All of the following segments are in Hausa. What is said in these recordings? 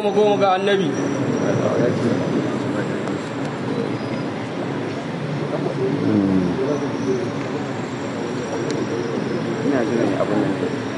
goma goma ga annabi ina jiran abin nan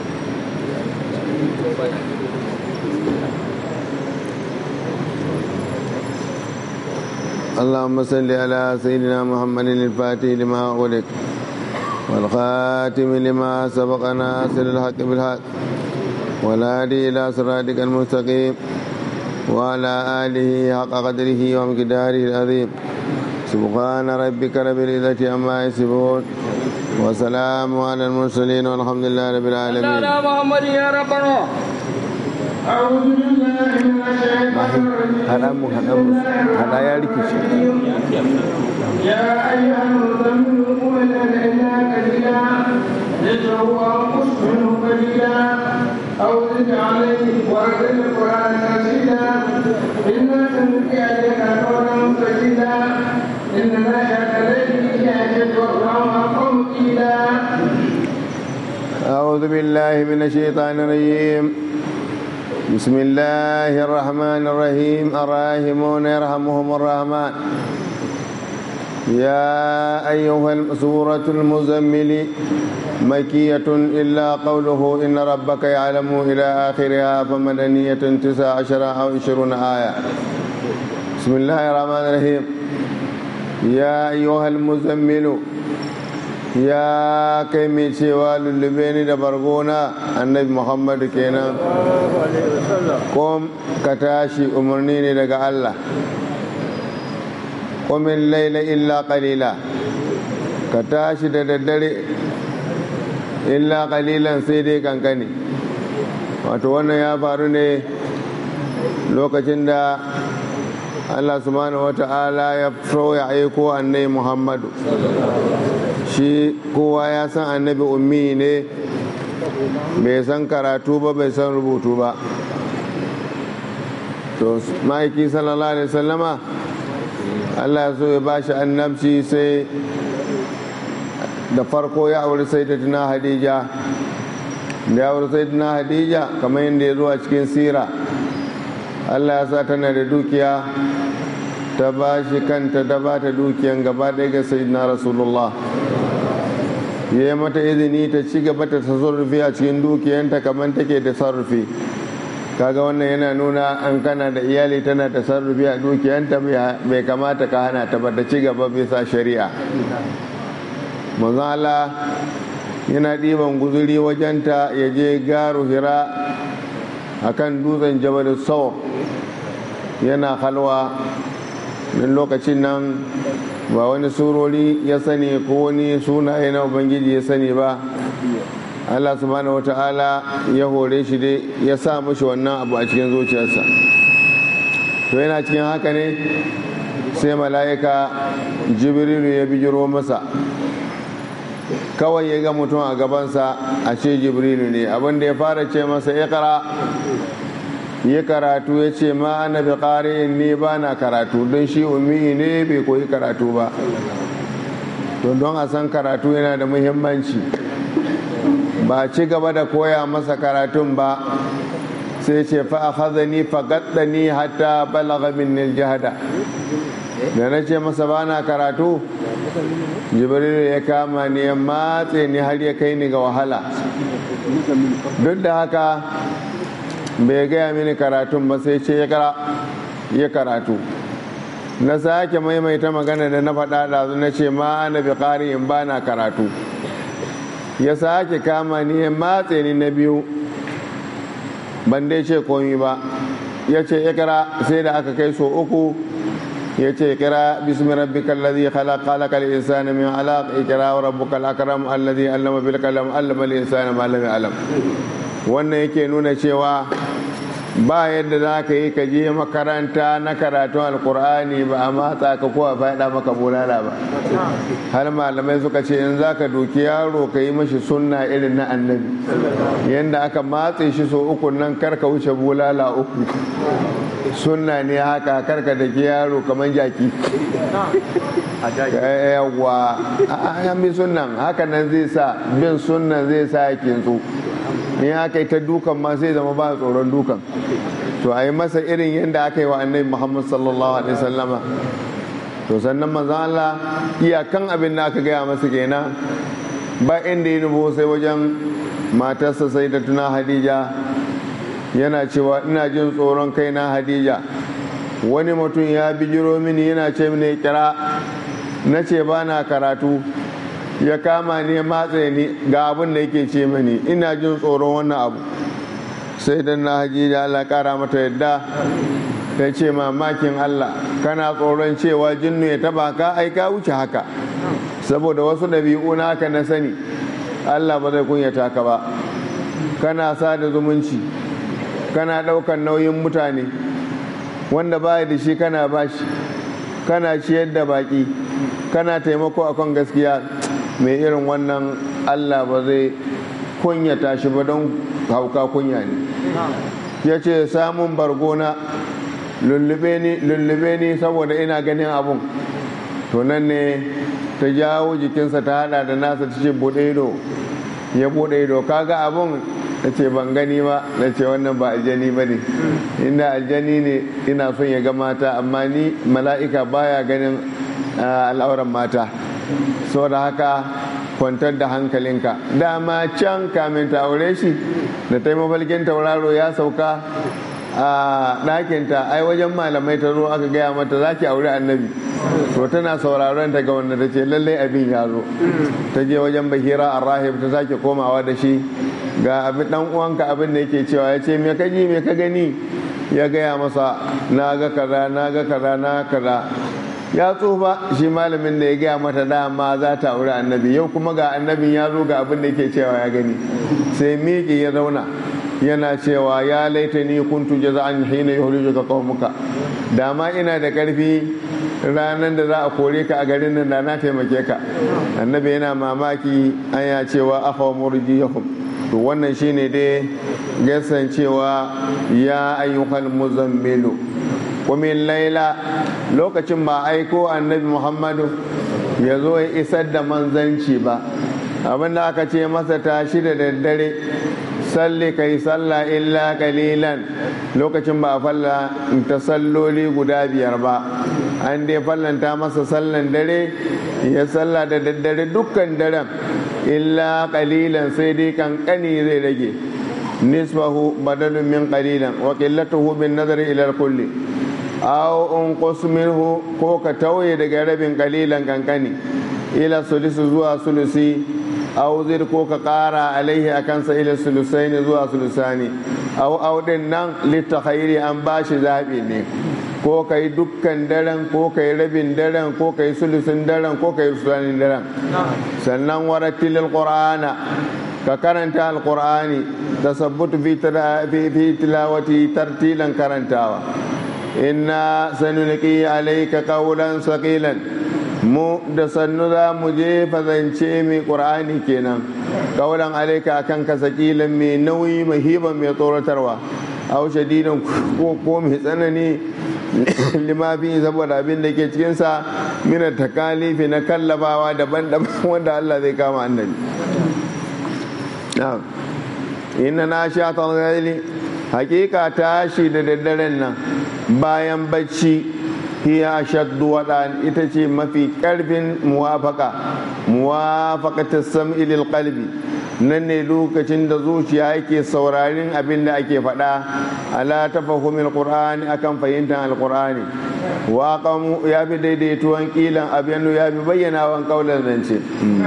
اللهم صل على سيدنا محمد الفاتح لما أغلق والخاتم لما سبق ناصر الحق بالحق والهادي إلى صراطك المستقيم وعلى آله حق قدره ومقداره العظيم سبحان ربك رب العزة عما يصفون وسلام على المرسلين والحمد لله رب العالمين على محمد يا ربنا أعوذ بالله من الشيطان الرجيم هذا مو هذا مو هذا يا ركشي يا أيها المزمل قم الليل إلا قليلا نصفه أو انقص منه قليلا أو زد عليه ورتل القرآن ترتيلا إنا سنلقي عليك قولا ثقيلا إن ناشئة الليل هي أشد وأقوم أقوم قيلا أعوذ بالله من الشيطان الرجيم بسم الله الرحمن الرحيم الراحمون يرحمهم الرحمن يا أيها سورة المزمل مكية إلا قوله إن ربك يعلم إلى آخرها فمدنية تسع عشر أو عشرون آية بسم الله الرحمن الرحيم يا أيها المزمل ya kai mai cewa lullube ni da bargona annabi muhammadu kenan kom ka tashi umarni ne daga allah komin laila illa qalila ka tashi da daddare illa qalilan sai dai kankani wato wannan ya faru ne lokacin da allah subhanahu wata'ala ya so ya aiko annabi muhammadu shi kowa ya san annabi ummi ne bai san karatu ba bai san rubutu ba to ma'aiki sallallahu alaihi sallama allah so ya bashi annabci sai da farko ya auri sai da tuna hadija da ya auri sai tuna hadija kamar yadda ya zuwa cikin sira allah ya sa tana da dukiya ta ba shi kanta ta ba ta dukiyan gaba ɗaya ga sayyidina rasulullah ya yi mata izini ta ci gaba ta tasarrufi a cikin dukiyanta kamar take tasarrufi kaga wannan yana nuna an kana da iyali tana tasarrufi a dukiyanta bai kamata ka hana ta ba ta ci gaba bisa shari'a manzon Allah yana ɗiban guzuri wajenta ya je garu hira akan dutsen jabal sau yana halwa don lokacin nan ba wani surori ya sani ko wani sunaye na ubangiji ya sani ba allah subhanahu wata'ala ya hore shi dai ya sa mashi wannan abu a cikin zuciyarsa to yana cikin haka ne sai mala'ika jibrilu ya bijiro masa kawai ya ga mutum a gabansa a ce jibrilu ne abinda ya fara ce masa ikra yi karatu ya ce ma ana bi ƙari'in ne ba na karatu don shi umi ne bai koyi karatu ba don don a san karatu yana da muhimmanci ba ci gaba da koya masa karatun ba sai ce fa akhadhani fa gaddani hatta balagha minni jihada da na ce masa ba na karatu jibril ya kama ni ya matse ni har ya kai ni ga wahala duk da haka bai gaya mini karatun ba sai ce ya karatu na sake maimaita magana da na faɗa ɗazu na ce ma ana bi ƙari in ba na karatu ya sake kama ni ya matse ni na biyu ban dai ce komi ba ya ce ikra sai da aka kai so uku ya ce kira bismi rabbikal ladhi khalaq khalaqal insana min alaq ikra wa rabbukal akram alladhi allama bil qalam allama al insana ma lam ya'lam wannan yake nuna cewa ba yadda za ka yi ka je makaranta na karatun alkur'ani ba a matsa ka ko a faɗa maka bulala ba har malamai suka ce in za ka doki yaro ka yi mashi sunna irin na annabi yadda aka matse shi so uku nan kar ka wuce bulala uku sunna ne haka karka da ke yaro kamar jaki yawwa a yan bi sunnan haka nan zai sa bin sunnan zai sa ya kintsu in aka yi ta dukan ma sai zama ba tsoron dukan to a yi masa irin yadda aka yi wa annabi muhammad sallallahu alaihi sallama to sannan manzan Allah iyakan abin da aka gaya masa kenan ba inda yi nubo sai wajen matarsa sai da tuna hadija yana cewa ina jin tsoron kaina hadija wani mutum ya bijiro mini yana ce mini kira na ce ba na karatu ya kama ni ya matse ni ga abin da yake ce mani ina jin tsoron wannan abu sai dan na haji da Allah kara mata yadda ta ce mamakin Allah kana tsoron cewa jinnu ya taba ka ai ka wuce haka saboda wasu ɗabi'u naka na sani Allah ba zai kunyata ka ba kana sada zumunci kana ɗaukan nauyin mutane wanda baya da shi kana bashi kana ciyar da baki kana taimako akan gaskiya mai irin wannan Allah ba zai kunyata shi ba don hauka kunya ne ya ce samun bargona lullube ni saboda ina ganin abun to nan ne ta jawo jikinsa ta hada da nasa ta ce bude ido ya bude ido kaga abun ta ce ban gani ba na ce wannan ba aljani ba ne inda aljani ne ina son ya ga mata amma ni mala'ika baya ganin al'auran mata saboda haka kwantar da hankalinka dama can kamin ta aure shi da ta yi mafalkin tauraro ya sauka a ɗakinta ai wajen malamai ta zo aka gaya mata za ki aure annabi to tana sauraron ta ga wanda ta ce lallai abin ya zo ta je wajen bahira rahib ta sake komawa da shi ga abin dan uwanka abin da yake cewa ya ce me ka ji me ka gani ya gaya masa na ga kaza na ga kaza na kaza ya tsufa shi malamin da ya gaya mata dama za ta aure annabi yau kuma ga annabin ya zo ga abin da yake cewa ya gani sai miƙi ya zauna yana cewa ya laita ni kuntu jaza'an hina yuhrijuka qaumuka dama ina da karfi ranar da za a kore ka a garin nan da na taimake ka annabi yana mamaki an ya cewa afa murjiyahum to wannan shine dai gasan cewa ya ayyuhal muzammilu kumin laila lokacin ba aiko annabi muhammadu ya zo ya isar da manzanci ba abinda aka ce masa tashi da daddare salli kai salla illa kalilan lokacin ba a falla ta salloli guda biyar ba an dai fallanta masa sallan dare ya salla da daddare dukkan daren illa kalilan sai dai kankani zai rage nisbahu badalun min qalilan wa qillatuhu bin nazari ila kulli aw unqus minhu ko ka tauye daga rabin kalilan kankani ila sulusu zuwa sulusi aw zir ko ka kara alaihi akan sa ila sulusaini zuwa sulusani aw aw din nan litakhairi an bashi zabi ne ko kai dukkan daren ko kai rabin daren ko kai sulusin daren ko kai sulusanin daren sannan waratilil qur'ana ka karanta alqur'ani tasabbutu fi tilawati tartilan karantawa inna sanulqi alayka qawlan saqilan mu da sannu za mu je fazance mai qur'ani kenan qawlan alayka akan ka saqilan mai nauyi mahiban mai tsoratarwa aw shadidan ko ko mai tsanani limafi saboda abin da ke cikinsa mina takalifi na kallabawa daban-daban wanda Allah zai kama annabi inna na sha talgali hakika tashi da daddaren nan bayan bacci hiya shaddu waɗan ita ce mafi ƙarfin muwafaka muwafaqata sam'i lil qalbi nan ne lokacin da zuciya yake saurarin abin da ake faɗa ala tafahumin qur'ani akan fahimtar alqur'ani wa qamu ya fi daidaituwan kilan abin ya fi bayyanawan kaulan zance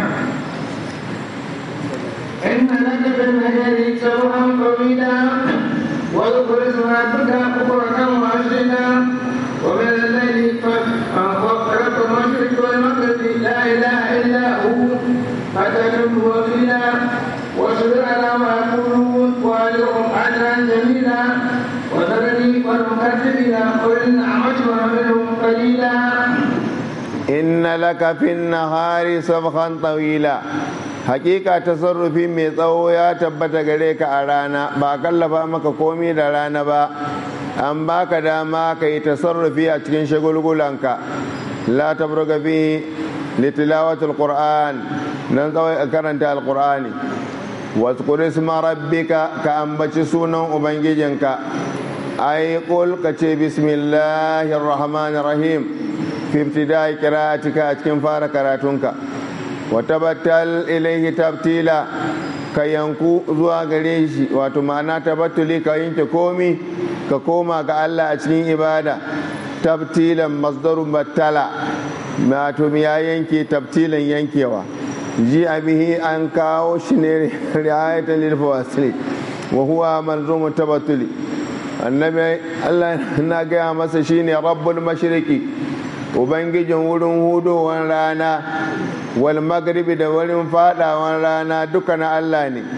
إن لك في النهار سبحا طويلا واذكر اسم ربك بكرة وعشيا ومن الليل فرب المشرق والمغرب لا إله إلا هو فتكن وكيلا واصبر على ما يقولون وأجرهم أجرا جميلا وذرني والمكذبين قل النعمة ومنهم قليلا إن لك في النهار سبحا طويلا hakika tasarrufi mai tsawo ya tabbata gare ka a rana ba kallafa maka komi da rana ba an baka dama ka yi tasarrufi a cikin shagulgulanka la tabruga fi litilawatul qur'an nan tsawai karanta alqur'ani واذكر اسم ربك كأنبت سونا أبنجيجنك أي قل كتي بسم الله الرحمن الرحيم في ابتداء قراءتك أتكن فار كراتونك وتبتل إليه تبتيلا ka yanku zuwa gare shi wato ma'ana tabattuli ka yanke komi ka koma ga Allah a cikin ibada tabtilan masdarun battala wato ya yanke tabtilan yankewa ji bihi an kawo shi ne riayatan lil fawasili wa huwa malzumu tabattuli annabi Allah na gaya masa shine rabbul mashriqi ubangijin wurin hudowar rana wal magribi da wurin fadawan rana duka na Allah ne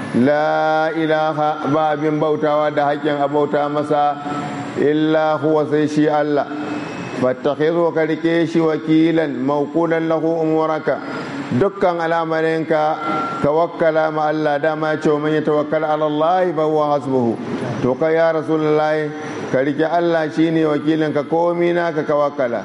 la ilaha ba abin bautawa da haƙƙin abauta masa illa huwa sai shi Allah fattakhidhu ka rike shi wakilan mawqulan lahu umuraka dukkan al'amarinka tawakkala ma Allah dama ce man yatawakkal ala Allah fa huwa hasbuhu to ka ya rasulullahi ka rike Allah shine wakilin ka komi naka ka wakkala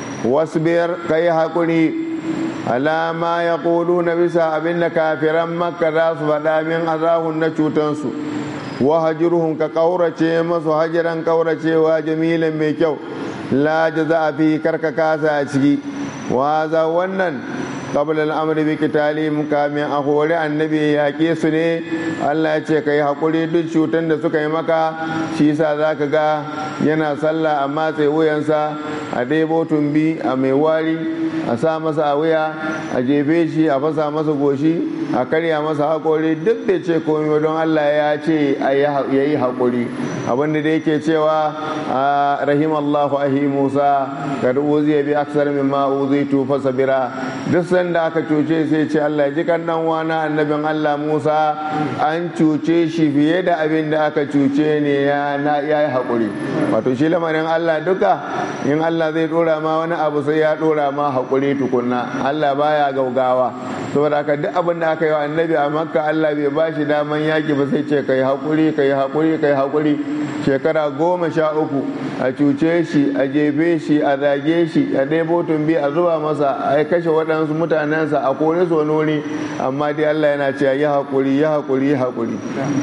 wasbir kai hakuri alama ya ƙulu na bisa abin da kafiran makka za su faɗa min azahun na cutansu wa hajirhun ka ƙaurace masu hajiran ƙauracewa jamilin mai kyau la jaza a fi karka kasa a ciki wa za wannan qabla al-amri bi qitalihim kamin a hore annabi ya yaƙe su ne Allah ya ce kai hakuri duk cutan da suka yi maka shi yasa zaka ga yana sallah amma sai wuyansa a ɗebo tumbi a mai wari a sa masa a wuya a jefe shi a fasa masa goshi a karya masa haƙori duk da ce komai don Allah ya ce ya yi haƙuri abinda da yake cewa rahim Allahu ahi Musa kad uziya bi aksar mimma uzitu fasabira duk sanda aka cuce sai ce Allah ji kan dan wana annabin Allah Musa an cuce shi fiye da abin da aka cuce ne ya yi haƙuri wato shi lamarin Allah duka in Allah zai dora ma wani abu sai ya dora ma haƙuri tukunna Allah baya gaugawa saboda haka duk abin da aka yi wa annabi a makka Allah bai ba shi daman yaki ba sai ce kai haƙuri kai haƙuri kai haƙuri shekara goma sha uku a cuce shi a jefe shi a zage shi a ɗebo tumbi a zuba masa a kashe waɗansu mutanensa a kore su wani wuri amma dai Allah yana cewa yi haƙuri yi haƙuri yi haƙuri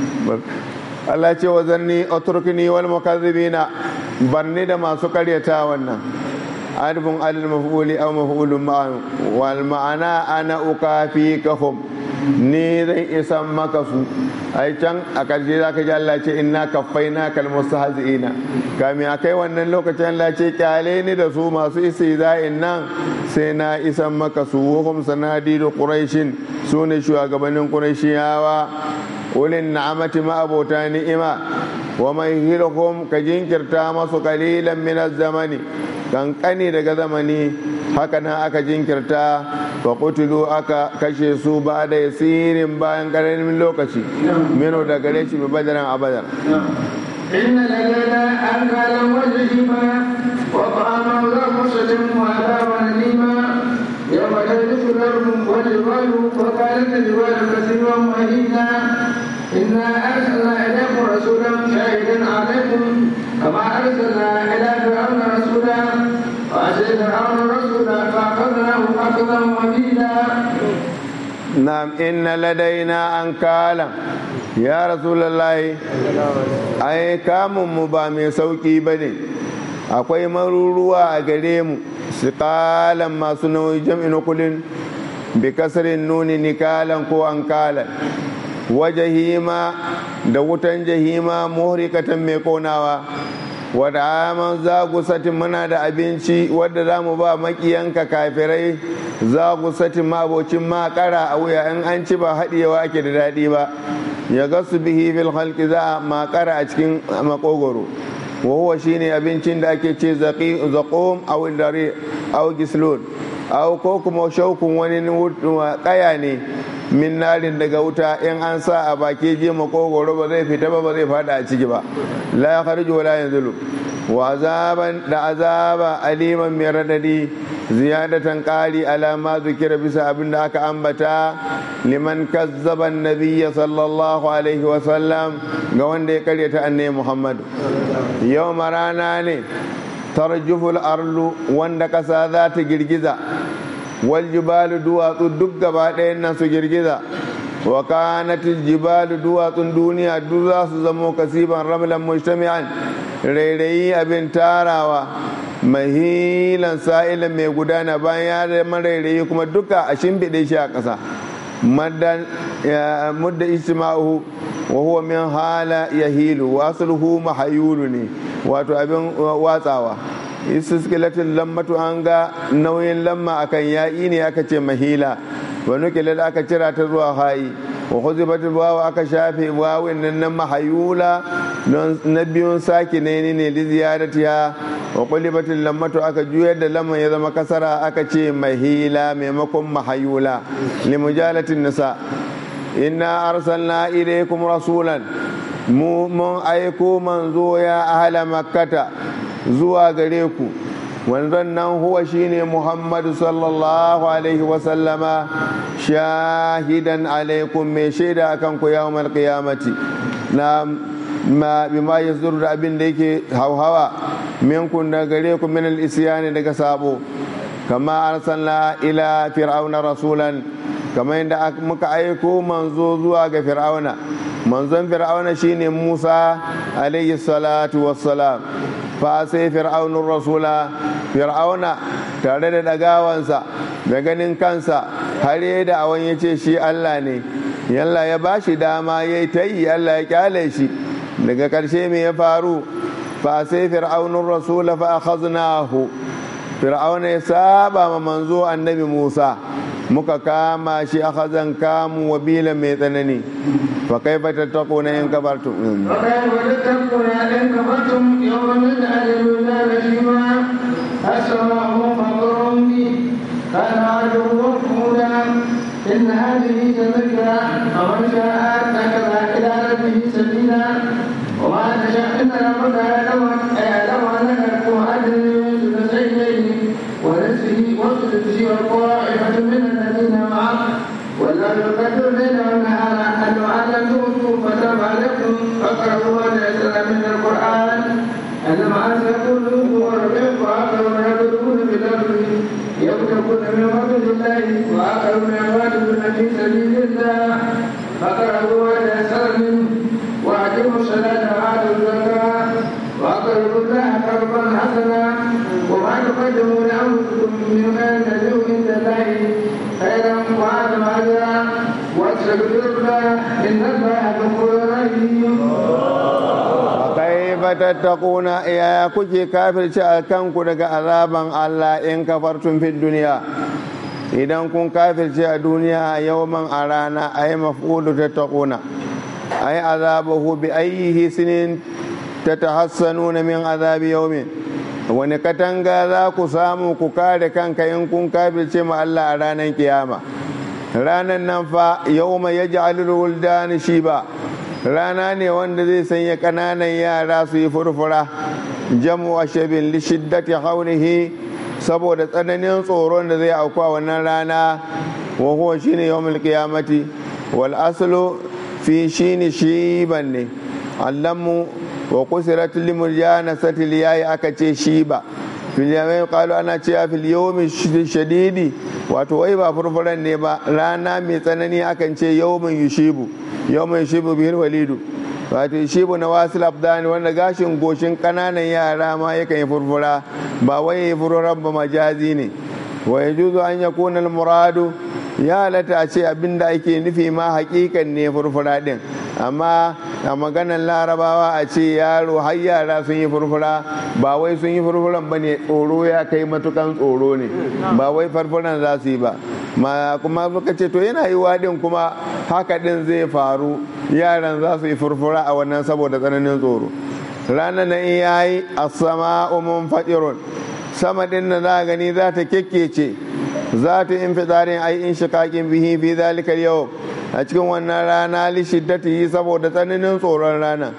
Allah ce wa zanni oturkini wal mukazzibina barni da masu karyata wannan adfun alil maf'uli aw maf'ulun ma'an wal ma'ana ana ukafi kahum ni zan isan maka su ai can a karshe za ka ji Allah ce inna kaffaina kal mustahzi'ina kami akai wannan lokacin Allah ce kyale ni da su masu istihza'in nan sai na isan maka su hukum sanadidu quraishin sune shugabannin quraishiyawa ulin na'amati ma abota ni'ima wa mai hirhum ka jinkirta masu kalilan min zamani kankani daga zamani haka nan aka jinkirta fa qutilu aka kashe su ba da yasirin bayan karamin lokaci mino da gare shi bi badaran abadar إن لدينا أنكالا وجهما وطعاما ذا مسلم وعذابا أليما يوم تجد الأرض والجبال وكانت الجبال كثيرا مهينا إنا أرسلنا إليكم رسولا شاهدا عليكم كما أرسلنا إلى فرعون رسولا فأتي فرعون رسولا فأخذناه أخذا وبيلا نعم إن لدينا أنكالا يا رسول الله أي كام مبامي سوكي بني akwai maruruwa a gare mu siƙalan masu nauyi jam'in kulin bi kasarin nuni nikalan ko ankalan wa jahima da wutan jahima muhrikatan mai konawa wadda aman zagusatin muna da abinci wadda za mu ba makiyanka kafirai zagusatin mabocin makara a wuya in an ci ba haɗewa ake da daɗi ba ya gasu bihi bil halki za a makara a cikin makogoro wa huwa shine abincin da ake ce zaqum aw dare aw gislun aw ko kuma shaukun wani kaya ne min narin daga wuta in an sa a baki je makogoro ba zai fita ba ba zai fada a ciki ba la ya kharju wala yanzulu wa azaban da azaba aliman mai radadi ziyadatan qali ala ma zikira bisa abin da aka ambata liman kazzaba nabiyya sallallahu alaihi wa sallam ga wanda ya karyata annabi muhammad yau rana ne tarjuful arlu wanda kasa za ta girgiza wal jibalu duwatsu duk gaba ɗayan nan su girgiza wa kanatil jibalu duwatsun duniya duk za su zamo kasiban ramlan mujtami'an rairayi abin tarawa mahilan sa'ilan mai gudana bayan ya zama rairayi kuma duka a shimfiɗe shi a ƙasa mudda ijtima'uhu wa huwa min hala yahilu wa asluhu mahayulu ne wato abin watsawa istiskilatin lammatu an ga nauyin lamma akan ya'i ne aka ce mahila wa nukilal aka cira ta zuwa hayi wa huzibatul wawa aka shafe wawin nan na mahayula don na biyun sake ne ne li ziyaratiha wa qulibatul lammatu aka juyar da lamman ya zama kasara aka ce mahila maimakon mahayula li mujalatin nisa inna arsalna ilaykum rasulan mu mun aiko manzo ya ahla makkata zuwa gare ku wanzan nan huwa shine muhammadu sallallahu alaihi wasallama shahidan alaikum mai shaida akan ku yawmal qiyamati na ma bima yazdur da abin da yake hauhawa minkun da gare ku min al daga sabo kama arsalna ila fir'auna rasulan kama yadda muka aiko manzo zuwa ga fir'auna manzon fir'auna shine musa alaihi salatu wassalam fa sai fir'aunun rasula fir'auna tare da dagawansa da ganin kansa har yi da awon ya ce shi allah ne yalla ya ba shi dama ya yi ta yi allah ya kyale shi daga ƙarshe me ya faru fa sai fir'aunun rasula fa akhaznahu fir'auna ya saba ma manzo annabi musa muka kama shi akhazan kamu wabila mai tsanani fa kaifa tattaquna in kafartum وكيف تتقون إن كفرتم يوما يجعل الولدان شيبا السماء مطر به كان عرضه مفعولا إن هذه تذكرة فمن شاء اتخذ إلى ربه سبيلا وما تشاء إن ربك يعلم يعلم أنك تؤدي ثلثين ونفسه وثلثه وطائفة من الذين معه والله يقدر الليل والنهار أن علمتم فتاب عليكم فاقرأوا ما تيسر من القرآن أنما أنت يقول وربك وآخرون يضربون في الأرض يبتغون من فضل الله وآخرون يقاتلون في سبيل الله فاقرأوا ما تيسر منه وأقيموا الصلاة وآتوا الزكاة وأقرضوا الله قرضا حسنا وما تقدموا لأنفسكم من خير تجدوه عند الله خيرا وأعظم أجرا واستغفر الله إن الله غفور رحيم kaifa tattaquna ya kuke kafirce a kanku daga azaban Allah in kafartum fid duniya idan kun kafirce a duniya yawman a rana ay maf'ulu tattaquna ay azabahu bi ayyihi sinin tatahassanuna min azabi yawmin wani katanga za ku samu ku kare kanka in kun kafirce ma Allah a ranar kiyama ranar nan fa yawma yaj'alul wuldani shiba rana ne wanda zai sanya ƙananan yara su yi furfura jamu a shabin lishiddati haunihi saboda tsananin tsoron da zai auku a wannan rana wa huwa shine yawmul qiyamati wal aslu fi shine shiban ne allamu wa kusirat limurjana satil yayi aka ce shiba fil yawmi qalu ana cewa fil yawmi shadidi wato wai ba furfuran ne ba rana mai tsanani akan ce yawmin yushibu yawmin yushibu bihil walidu wato yushibu na wasil abdani wanda gashin goshin kananan yara ma yakan yi furfura ba wai yi furfuran ba majazi ne wa yajuzu an yakuna al-muradu ya halatta a ce abinda ake nufi ma hakikan ne furfura din amma a maganar larabawa a ce yaro har yara sun yi furfura ba wai sun yi furfuran ba ne tsoro ya kai matukan tsoro ne ba wai farfuran za su yi ba ma kuma suka ce to yana yi wadin kuma haka din zai faru yaran za su yi furfura a wannan saboda tsananin tsoro ranar na in yayi as-sama'u munfatirun sama din na za gani za ta kekkece za ta in fitsarin ai in shikakin bihi fi zalika yau a cikin wannan rana li shiddatihi saboda tsananin tsoron rana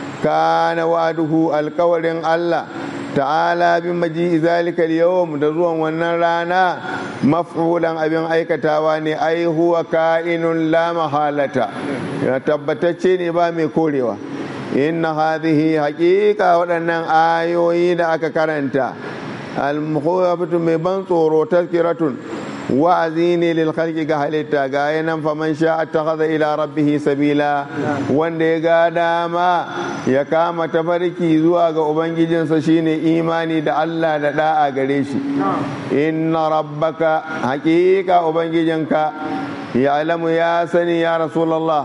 kana wa'aduhu alkawarin Allah ta'ala bi maji zalika yawm da zuwan wannan rana maf'ulan abin aikatawa ne ai huwa ka'inun la mahalata ya tabbatacce ne ba mai korewa inna hadhihi haqiqa waɗannan ayoyi da aka karanta al-mukhawafatu mai ban tsoro tazkiratun wa'azi ne lil khalqi ga halitta ga yanan faman sha attakhadha ila rabbih sabila wanda ya ga dama ya kama tafarki zuwa ga ubangijinsa shine imani da Allah da da'a gare shi inna rabbaka haqiqa ubangijinka يعلم يا سني يا رسول الله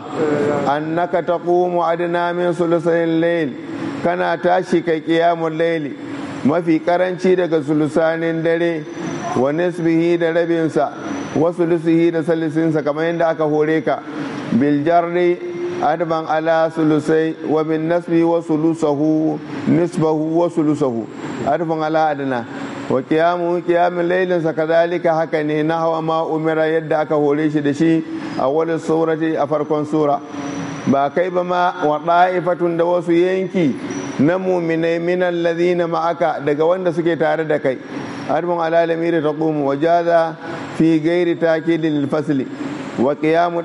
أنك تقوم أدنى من ثلثي الليل كان تاشي قيام الليل ما في كرنشي daga sulusanin dare wa nisbihi da rabinsa wa sulusihi da salisinsa kamar yadda aka hore ka bil jarri adban ala sulusai wa bin nasbi wa sulusahu nisbahu wa sulusahu adban ala adna wa kiyamu kiyamin lailinsa kazalika haka ne na hawa ma umira yadda aka hore shi da shi a wani surati a farkon sura ba kai ba ma wa ɗa'ifatun da wasu yanki na muminai minan lazina ma'aka daga wanda suke tare da kai harbin alalami da ta ƙumu wa jaza fi gairi takidin fasli wa kiyamu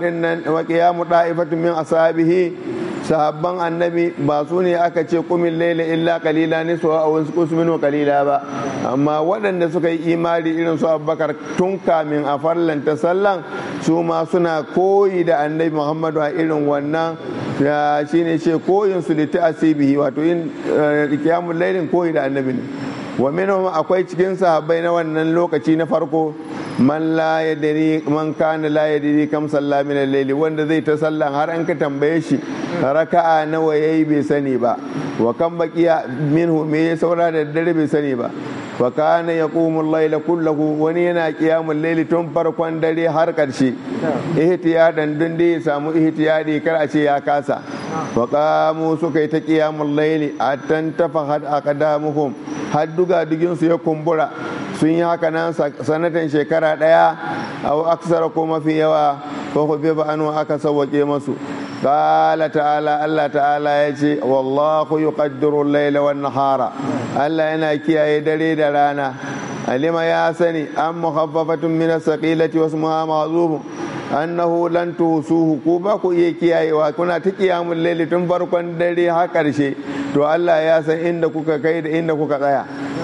ɗa'ifatun min asabihi sahabban annabi ba su ne aka ce kumin laila illa kalila ne su a wasu kusmin wa kalila ba amma waɗanda suka yi imani irin su abubakar tun kamin a farlanta sallan su ma suna koyi da annabi muhammadu a irin wannan shi ne ce koyin su liti asibihi wato yin kiyamun lailin koyi da annabi ne wa minhum akwai cikin sahabbai na wannan lokaci na farko man la yadri man kana la yadri kam salla min al-layli wanda zai ta sallan har an ka tambaye shi raka'a nawa yayi bai sani ba wa kan baqiya minhu me ya saura da dare bai sani ba wa kana yaqumu al-layla kullahu wani yana qiyamul layli tun farkon dare har karshe ihtiyadan dun dai ya samu ihtiyadi kar a ce ya kasa wa qamu suka yi ta qiyamul layli attan tafahat aqdamuhum har duga dugin su ya kumbura sun yi haka nan sanatan shekara ɗaya a aksara ko mafi yawa ko ku ba anu aka sauwake masu qala ta'ala Allah ta'ala ya ce wallahu yuqaddiru al-layla wan nahara Allah yana kiyaye dare da rana alima ya sani an mukhaffafatun min as-saqilati wa ismuha ma'zuf annahu lan tusuhu ku ba ku iya kiyayewa kuna ta kiyamul layli tun farkon dare har karshe to Allah ya san inda kuka kai da inda kuka tsaya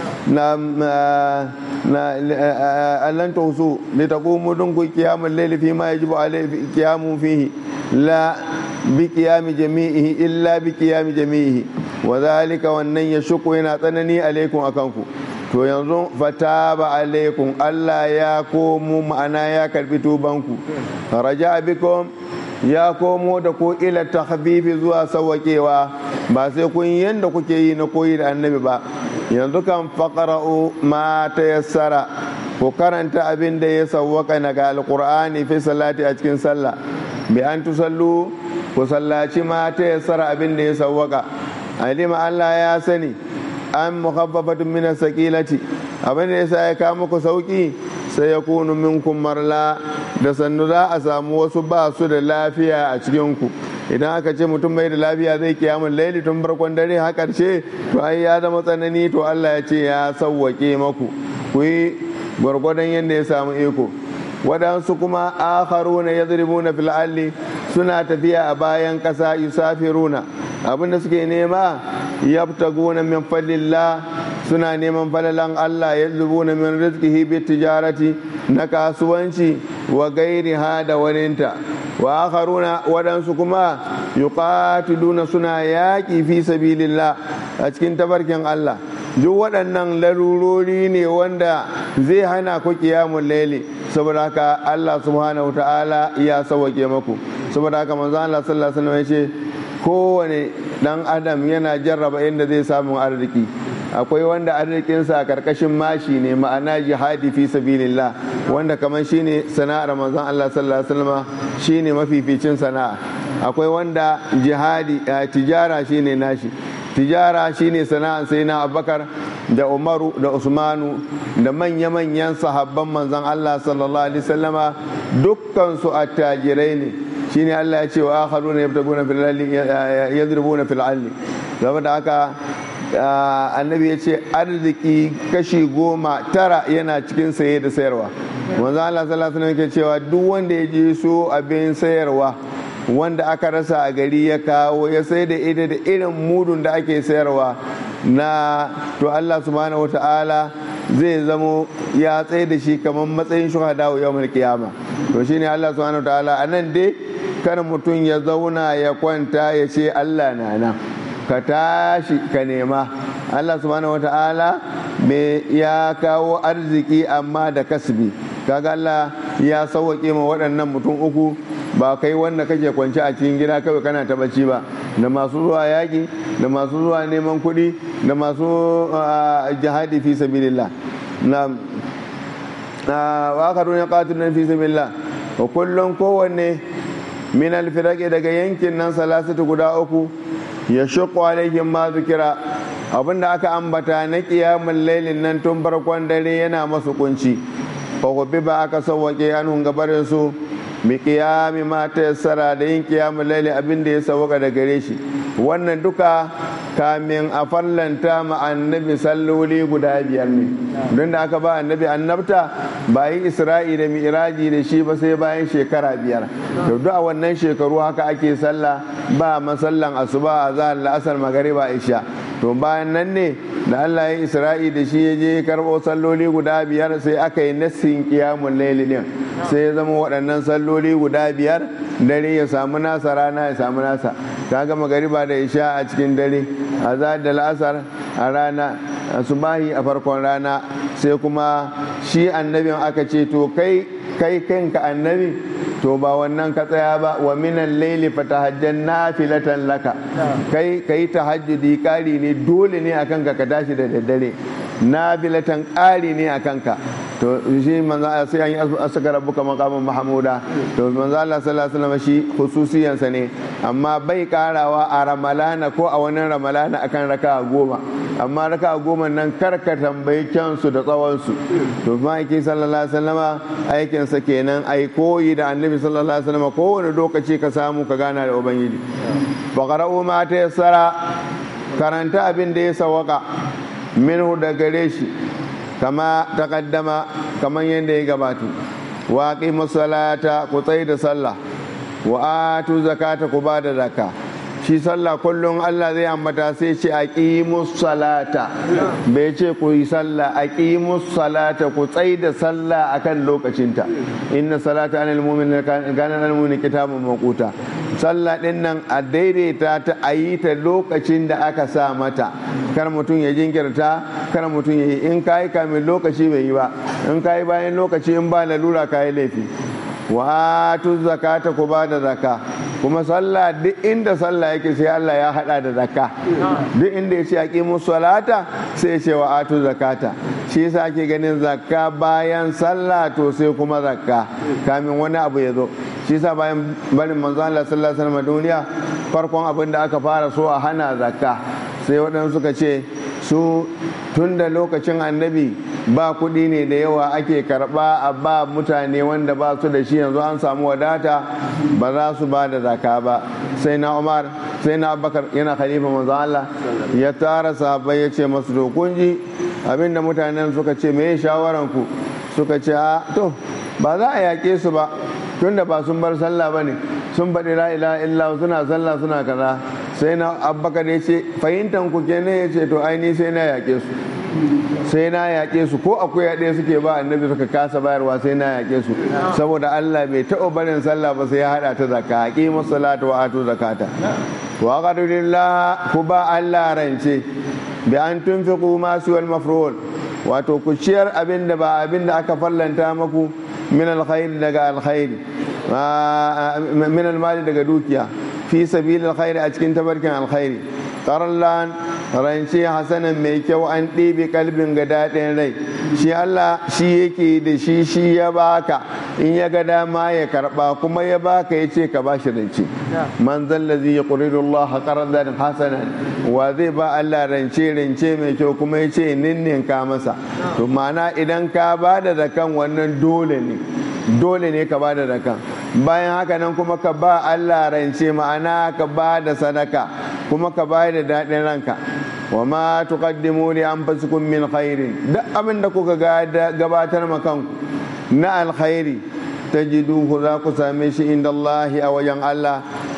na na allan tausu li taqumu dun ku qiyamul layli fi ma yajibu alayhi qiyamu fihi la bi qiyami jami'ihi illa bi qiyami jami'ihi wa dhalika wannan yashqu yana tsanani alaikum akanku to yanzu fataba alaikum Allah ya komo ma'ana ya karbi tubanku raja bikum ya komo da ko ila tahbibi zuwa sawakewa ba sai kun yanda kuke yi na koyi da annabi ba yanzu kan faƙara'u ma ta yassara ku karanta abin da ya sawwaka daga alƙur'ani fi salati a cikin sallah bi an tusallu ku sallaci ma ta yassara abin da ya sawwaka alima Allah ya sani an mukhaffafatun min sakilati abin da yasa ya kawo muku sauki sai ya kunu minkum marla da sannu za a samu wasu ba su da lafiya a cikin ku idan aka ce mutum bai da lafiya zai kiyamun laili tun farkon dare har karshe to ai ya zama tsanani to Allah ya ce ya sauwake maku ku yi gwargwadon yadda ya samu iko waɗansu kuma akharuna yadribuna fil alli suna tafiya a bayan ƙasa yusafiruna abinda suke nema yabtaguna min fadlillah suna neman falalan Allah yadribuna min rizqihi bi tijarati na kasuwanci wa gairiha da waninta wa akharuna waɗansu kuma yuqatiluna suna yaƙi fi sabilillah a cikin tabarkin Allah duk waɗannan larurori ne wanda zai hana ku kiyamun laili saboda haka Allah subhanahu ta'ala ya sauke maku saboda haka manzo Allah sallallahu alaihi wasallam ya ce kowane dan adam yana jarraba inda zai samu arziki akwai wanda arzikinsa a karkashin mashi ne ma'ana jihadi fi sabilillah wanda kamar shine sana'ar manzon Allah sallallahu alaihi wasallam shine mafificin sana'a akwai wanda jihadi tijara shine nashi tijara shine sana'ar sai na abubakar da umaru da usmanu da manya-manyan sahabban manzon Allah sallallahu alaihi wasallama dukkan su attajirai ne shine Allah ya ce wa akharuna yabtaguna fil alli yadribuna fil alli saboda haka annabi ya ce arziki kashi goma tara yana cikin saye da sayarwa manzo Allah sallallahu alaihi wasallam cewa duk wanda ya je so abin sayarwa wanda aka rasa a gari ya kawo ya sai da ita da irin mudun da ake sayarwa na to Allah subhanahu wataala zai zamo ya tsaye da shi kamar matsayin shuhada wa yawon kiyama to shine Allah subhanahu ta'ala a nan dai kar mutum ya zauna ya kwanta ya ce Allah na nan ka tashi ka nema Allah subhanahu ta'ala me ya kawo arziki amma da kasbi kaga Allah ya sauwaƙe ma waɗannan mutum uku ba kai wanda kake kwance a cikin gida kawai kana ta bacci ba da masu zuwa yaƙi da masu zuwa neman kuɗi da masu jihadi fi sabilillah na wakarun ya ƙatun fi sabilillah wa kullum kowanne min alfiraki daga yankin nan salasatu guda uku ya shuƙo alaihim ma zikira abinda aka ambata na ƙiyamun lailin nan tun farkon dare yana masu kunci fa ba aka sauwaƙe an gabarin su bi qiyami ma tayassara da yin qiyamul laili abin da ya sauka da gare shi wannan duka kamin a fallanta ma annabi salloli guda biyar ne don da aka ba annabi annabta ba yi isra'i da mi'raji da shi ba sai bayan shekara biyar to duk a wannan shekaru haka ake sallah ba masallan asuba a zahar la'asar magariba isha to bayan nan ne da Allah ya isra'i da shi ya je karɓo salloli guda biyar sai aka yi nassin kiyamun laili din sai ya zama waɗannan salloli guda biyar dare ya samu nasa rana ya samu nasa ta gama gariba da isha a cikin dare a da la'asar a rana subahi a farkon rana sai kuma shi annabin aka ce to kai kai kanka annabi to ba wannan ka tsaya ba wa minan laili fatahajjan nafilatan laka kai kai tahajjudi kari ne dole ne akan ka ka tashi da daddare nafilatan kari ne akan ka to shi manzo sai an yi asaka rabbuka maqaman mahmuda to manzo Allah sallallahu alaihi wasallam shi khususiyansa ne amma bai karawa a ramalana ko a wani ramalana akan raka goma amma raka goma nan karka tambayi kyansu da tsawonsu to ma'aiki sallallahu alaihi wasallama aikinsa kenan ai koyi da annabi sallallahu alaihi wasallama kowane lokaci ka samu ka gana da ubangiji faqra'u ma tayassara karanta abin da ya sawaka minhu da gare shi kama taqaddama kaman yadda ya gabata wa aqimus salata ku tsaye da sallah wa atu zakata ku ba da zakka shi sallah kullum Allah zai ambata sai ce aqimus salata bai ce ku yi sallah aqimus salata ku tsai da sallah akan lokacinta inna salata anil mu'minin kana al mu'min kitabun maquta sallah din nan a daidaita ta ayi ta lokacin da aka sa mata kar mutum ya jinkirta kar mutum ya yi in kayi kamin lokaci bai yi ba in kayi bayan lokaci in ba lalura kayi laifi wa atu zakata ku ba da zaka kuma sallah duk inda sallah yake sai Allah ya hada da zakka duk inda ya ce aqimu salata sai ya ce wa atu zakata shi yasa ake ganin zakka bayan sallah to sai kuma zakka kamin wani abu ya zo shi yasa bayan barin manzo Allah sallallahu alaihi wasallam duniya farkon abin da aka fara so a hana zakka sai waɗansu suka ce su tun da lokacin annabi ba kuɗi ne da yawa ake karɓa a ba mutane wanda ba su da shi yanzu an samu wadata ba za su ba da zaka ba sai na umar sai na abubakar yana khalifa manzo Allah ya tara sahabbai ya ce masu to kun ji abinda mutanen suka ce me shawaran ku suka ce a to ba za a yaƙe su ba tunda ba sun bar sallah ba ne sun faɗi la ilaha illa suna sallah suna kaza sai na abbakar ya ce fahimtan ku kenan ya ce to aini sai na yaƙe su sai na yaƙe su ko akwai ɗaya suke ba annabi suka kasa bayarwa sai na yaƙe su saboda Allah bai taɓa barin sallah ba sai ya haɗa ta zakka aqimu salata wa atu zakata wa qadrillah ku ba Allah rance bi an tunfiqu ma suwal mafrul wato ku ciyar abin da ba abin da aka fallanta maku min alkhairi daga alkhairi min almali daga dukiya fi sabil alkhairi a cikin tabarkin alkhairi qarallan rance hasanan mai kyau an ɗebe kalbin ga daɗin rai shi Allah shi yake da shi shi ya baka in ya ga dama ya karba kuma ya baka ya ce ka ba shi rance man zallazi ya ƙuridu Allah qardan hasanan wa zai ba Allah rance rance mai kyau kuma ya ce ninninka masa to ma'ana idan ka ba da zakan wannan dole ne dole ne ka ba da zakan bayan haka nan kuma ka ba Allah rance ma'ana ka ba da sadaka kuma ka ba da daɗin ranka wa ma tuqaddimu li anfusikum min khairin duk abin da kuka gabatar ma kanku na alkhairi tajiduhu za ku same shi inda Allah a wajen Allah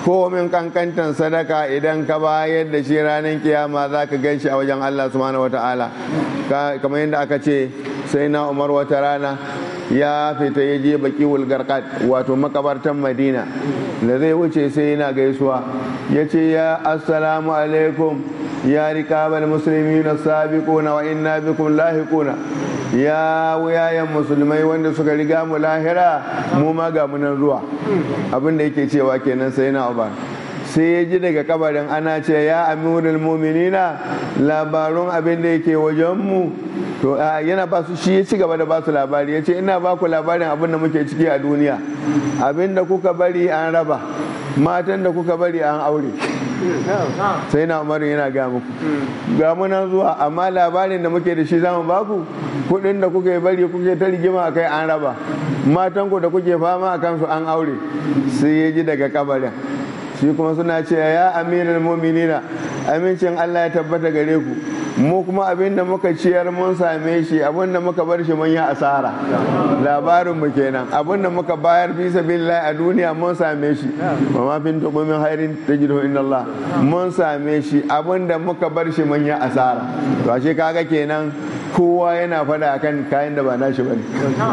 komin kankantan sadaka idan ka bayar da shi ranar kiyama za ka gan shi a wajen Allah subhanahu wata'ala kamar yadda aka ce sai na umar wata rana ya fita ya je baki wulgarkat wato makabartan madina da zai wuce sai yana gaisuwa ya ce ya assalamu alaikum ya rikabar musulmi na sabiquna wa inna bikum lahiquna ya wuyayen musulmai wanda suka riga mu lahira mu ma ga munan zuwa abin da yake cewa kenan sai na uba sai ya ji daga kabarin ana ce ya amirul muminina labarun abin da yake wajen mu to yana ba su shi ya ci gaba da ba su labari ya ce ina ba ku labarin abin da muke ciki a duniya abin da kuka bari an raba matan da kuka bari an aure sai na umaru yana ga muku ga munan zuwa amma labarin da muke da shi zamu baku kudin da kuke bari kuke ta rigima a kai an raba matan ku da kuke fama a kansu an aure sai ya ji daga kabarin shi kuma suna ce ya aminal muminina amincin Allah ya tabbata gare ku mu kuma abin da muka ciyar mun same shi abin da muka bar shi mun yi asara labarin mu kenan abin da muka bayar fi sabilillah a duniya mun same shi wa ma fin tuqumin khairin tajidu inna Allah mun same shi abin da muka bar shi mun yi asara to ashe kaga kenan kowa yana fada akan kayan da ba nashi bane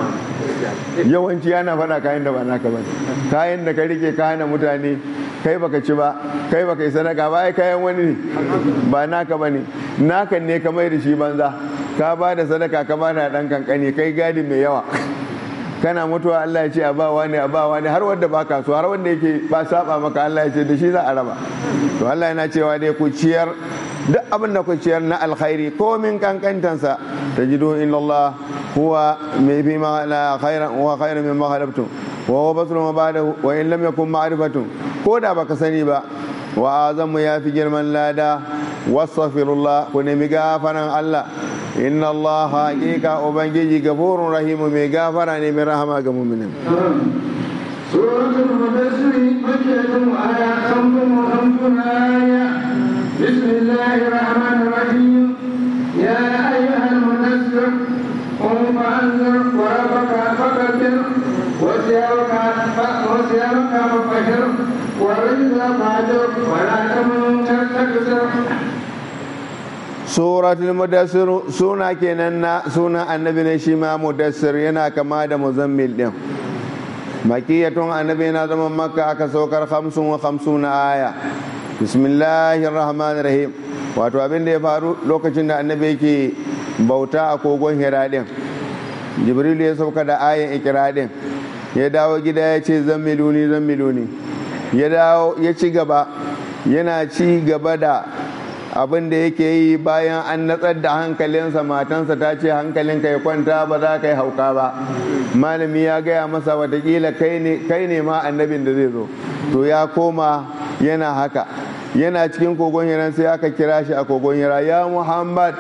yawanci yana fada kayan da ba naka bane kayan da ka rike ka hana mutane kai baka ci ba kai baka yi sadaka ba ai kayan wani ne ba naka bane naka ne ka mai da shi banza ka ba da sadaka ka ba da dan kankani kai gadi mai yawa kana mutuwa Allah ya ce a bawa ne a bawa ne har wanda baka so har wanda yake ba saba maka Allah ya ce da shi za a raba to Allah yana cewa dai ku ciyar duk abin da ku ciyar na alkhairi ko min kankantansa tajidu inna Allah huwa mai fi ma la khairan wa khairan mimma khalaqtum wa huwa basrun wa ba'dahu wa in lam yakun ma'rifatun ko da baka sani ba wa azamu ya fi girman lada wastaghfirullah ku nemi gafaran Allah inna Allah haqiqa ubangiji gafurun rahimu mai gafara ne mai rahama ga mu'minin سورة المدثر مكية آية خمس وخمسون آية بسم الله الرحمن الرحيم يا أيها المدثر قم فأنذر وربك فكبر وثيابك وثيابك فطهر والرجل فاهجر ولا تمنن تستكثر suratul mudassir suna kenan na suna annabi ne shi ma mudassir yana kama da muzammil din makiyatun annabi yana zama makka aka saukar hamsin wa hamsin na aya bismillahir rahmanir rahim wato abin da ya faru lokacin da annabi yake bauta a kogon hira din jibril ya sauka da ayan ikira din ya dawo gida ya ce zammiluni zammiluni ya dawo ya ci gaba yana ci gaba da abin da yake yi bayan an natsar da hankalinsa matansa ta ce hankalinka ya kwanta ba za ka yi hauka ba malami ya gaya masa watakila kai ne ma annabin da zai zo to ya koma yana haka yana cikin kogon hiran sai aka kira shi a kogon hira ya muhammad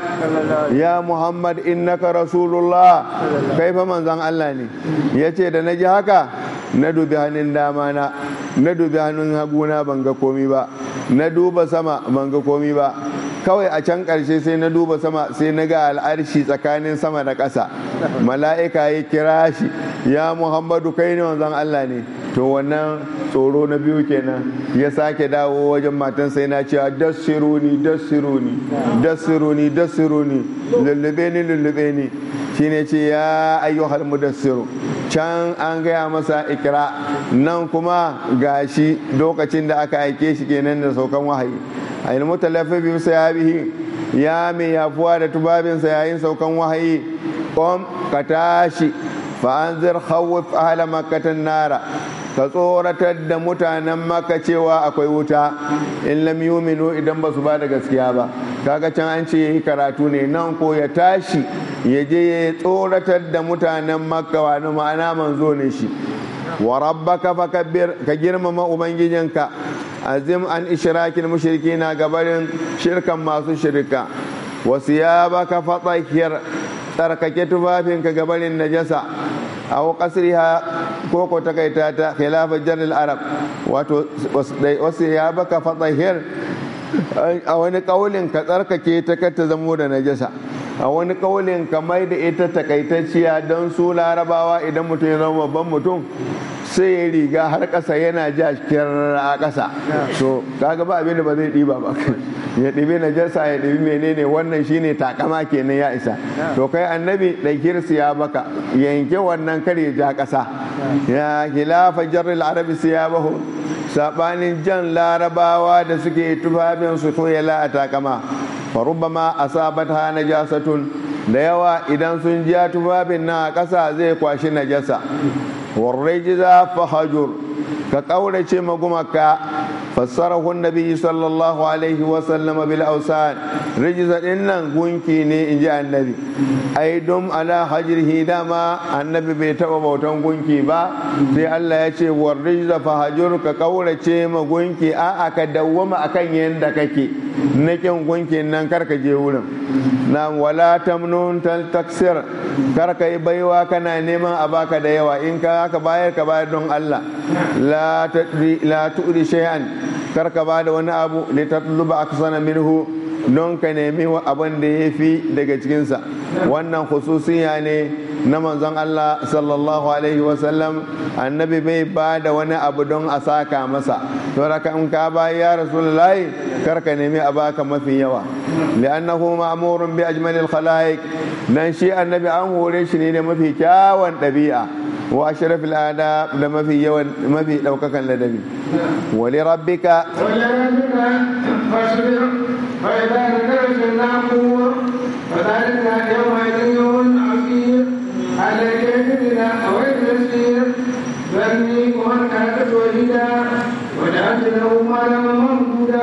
ya muhammad innaka rasulullah kai fa manzon allah ne ya ce da na ji haka na dubi hannun dama na na dubi hannun haguna ban ga komi ba na duba sama ban ga komi ba kawai a can ƙarshe sai na duba sama sai na ga al'arshi tsakanin sama da ƙasa mala'ika ya kira shi ya muhammadu kai ne wanzan allah ne to wannan tsoro na biyu kenan ya sake dawo wajen matan sai na cewa dassiruni dassiruni dassiruni dassiruni lullube ni lullube ni shine ce ya ayyuhal mudassiru can an gaya masa ikira nan kuma gashi lokacin da aka aike shi kenan da saukan wahayi a yi mutalafi bi sayabihi ya mai yafuwa da tubabinsa yayin saukan wahayi kom ka tashi fa'anzir khawif ahla makkatan nara ka tsoratar da mutanen maka cewa akwai wuta in lam yuminu idan ba su ba da gaskiya ba kaga can an ce yi karatu ne nan ko ya tashi ya je ya tsoratar da mutanen makka wani ma'ana manzo ne shi wa rabbaka fakabbir ka girmama ubangijinka azim an ishrakin mushrikina gabarin shirkan masu shirka wa siyabaka fatahhir tsarkake tufafinka gabarin najasa aw qasriha ko ko takaita ta khilafa jaril arab wato wasu ya baka fatahir a wani kaulin ka tsarkake ta ta zamo da najasa a wani kaulin ka mai da ita takaitacciya don su larabawa idan mutum ya zama babban mutum sai ya riga har ƙasa yana ja kirar a ƙasa to kaga ba abin da ba zai ɗiba ba ya ɗibi najasa ya ɗibi menene wannan shine takama kenan ya isa to kai annabi ɗaukir ya baka yanke wannan kar ya ja ƙasa ya khilafa jarril arabi siyabahu sabanin jan larabawa da suke tufafin su to ya la takama fa rubbama asabatha najasatun da yawa idan sun ja tufafin na ƙasa zai kwashi najasa warrajiza fahajur ka ƙaurace magumaka fassarahu nabi sallallahu alaihi wasallam bil ausan rijiza din nan gunki ne in ji annabi ai dum ala hajrihi dama annabi bai taba bautan gunki ba sai Allah ya ce war rijiza fahajur ka ƙaurace ma gunki a aka dawwama akan yanda kake na kin gunkin nan karka je wurin na wala tamnun taksir karka yi baiwa kana neman a baka da yawa in ka haka bayar ka bayar don Allah la tu'ri shay'an karka ba da wani abu li tatluba aksana minhu don ka nemi abin da ya fi daga cikinsa wannan khususiya ne na manzon Allah sallallahu alaihi wasallam annabi bai ba da wani abu don a saka masa to raka in ka ba ya rasulullahi karka nemi a baka mafi yawa li'annahu ma'murun bi ajmalil khalaiq dan shi annabi an hore shi ne da mafi kyawun ɗabi'a wa ashrafil adab da mafi yawan mafi daukakan ladabi wa li rabbika ولربك فاصبر فإذا ذكرت النعمور فذلك يومئذ يوم عسير على الكافرين غير يسير ذرني ومن كانت وحيدا وجعلت له مالا ممدودا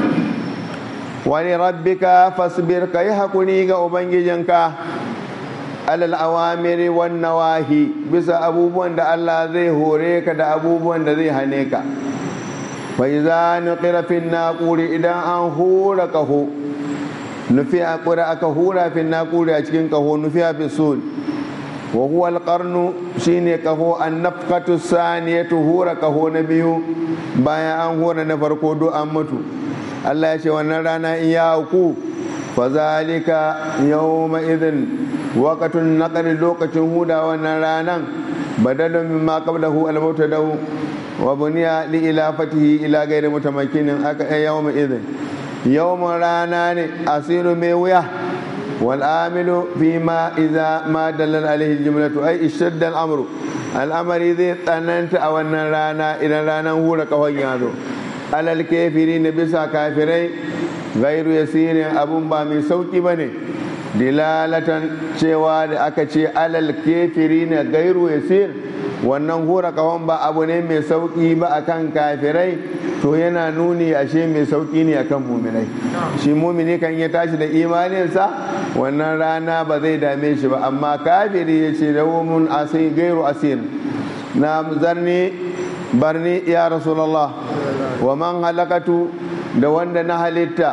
wani rabbika fasbir ka yi haƙuri ga ubangijinka alal awamiri wan nawahi bisa abubuwan da Allah zai hore ka da abubuwan da zai hane ka fa iza nuqira fin naquri idan an hura kaho nufi a ƙura aka hura fin naquri a cikin kaho nufi a bisul wa huwa alqarnu shine kaho an nafqatu saniyatu hura kaho na biyu bayan an hura na farko do an mutu Allah ya ce wannan rana in ya auku fa zalika yawma idhin waqatun naqri lokacin huda wannan ranan badalun mimma qablahu al-mutadaw wa buniya li ilafatihi ila ghairi mutamakkinin aka yawma idhin yawma rana ne asiru mai wuya wal amilu fi ma idza ma dalal alaihi jumlatu ay ishadda al-amru al'amari zai tsananta a wannan rana idan ranar hura kawai ya zo alal kefiri na bisa kafirai gairu yasirin abun ba mai sauki ba ne dilalatan cewa da aka ce alal kefiri na gairu yasir wannan hura kawon ba abu ne mai sauki ba akan kafirai to yana nuni ashe mai sauki ne akan muminai shi mumini kan ya tashi da imaninsa wannan rana ba zai dame shi ba amma kafiri ya ce mun asir gairu asir na zarni barni ya rasulallah wa man halakatu da wanda na halitta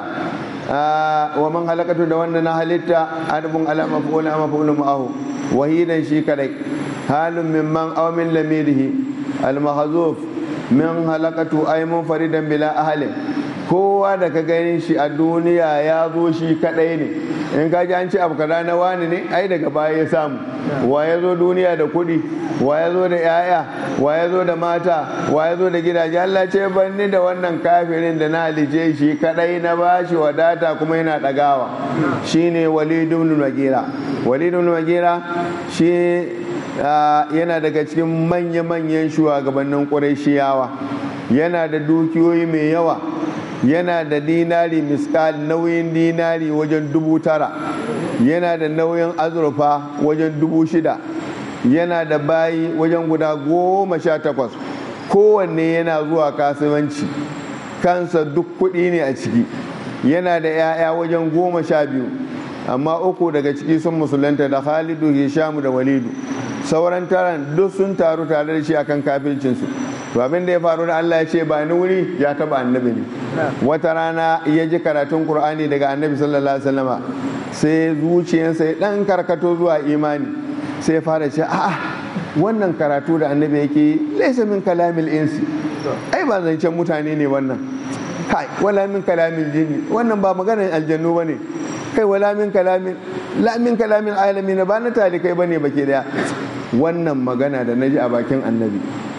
wa man halakatu da wanda na halitta adabun ala maf'ul ama maf'ul ma'ahu wahidan shi kadai halun mimman aw min lamirihi al mahzuf min halakatu ay munfaridan bila ahli kowa da ka ganin shi a duniya ya zo shi kadai ne in ka ji an ce abu kaza na wani ne ai daga baya ya samu wa ya zo duniya da kuɗi wa ya zo da 'ya'ya wa ya zo da mata wa ya zo da gidaje Allah ce banni da wannan kafirin da na halice shi kadai na bashi wadata kuma yana ɗagawa shine walidu ibn magira walidu ibn magira shi yana daga cikin manya-manyan shugabannin ƙurayshiyawa yana da dukiyoyi mai yawa yana da dinari miskal nauyin dinari wajen dubu tara yana da nauyin azurfa wajen dubu shida yana da bayi wajen guda goma sha takwas kowanne yana zuwa kasuwanci kansa duk kuɗi ne a ciki yana da 'ya'ya wajen goma sha biyu amma uku daga ciki sun musulunta da khalidu hishamu da walidu sauran taron duk sun taru tare da shi akan kafircinsu to abin da ya faru da Allah ya ce ba ni wuri ya taba annabi ne wata rana ya ji karatun qur'ani daga annabi sallallahu alaihi wasallama sai zuciyarsa ya dan karkato zuwa imani sai ya fara ce a'a wannan karatu da annabi yake yi laisa min kalamil insi ai ba zancen mutane ne wannan kai wala min kalamil jinni wannan ba maganar aljannu bane kai wala min kalamin la min kalamin alamin ba na talikai bane bake daya wannan magana da naji a bakin annabi